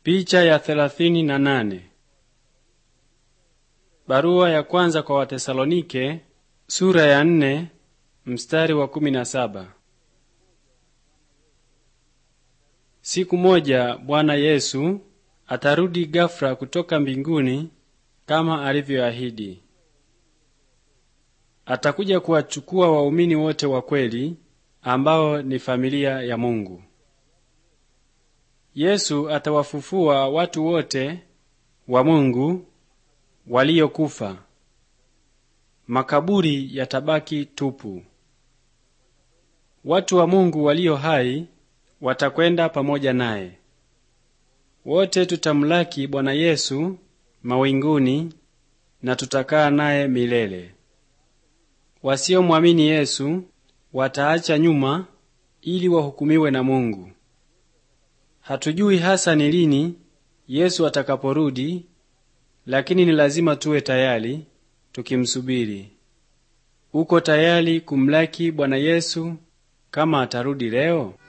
Picha ya thelathini na nane. Barua ya kwanza kwa Watesalonike sura ya nne mstari wa kumi na saba. Siku moja Bwana Yesu atarudi ghafla kutoka mbinguni kama alivyoahidi. Atakuja kuwachukua waumini wote wa kweli ambao ni familia ya Mungu. Yesu atawafufua watu wote wa Mungu waliokufa. Makaburi yatabaki tupu. Watu wa Mungu walio hai watakwenda pamoja naye. Wote tutamlaki Bwana Yesu mawinguni na tutakaa naye milele. Wasiomwamini Yesu wataacha nyuma ili wahukumiwe na Mungu. Hatujui hasa ni lini Yesu atakaporudi, lakini ni lazima tuwe tayari tukimsubiri. Uko tayari kumlaki Bwana Yesu kama atarudi leo?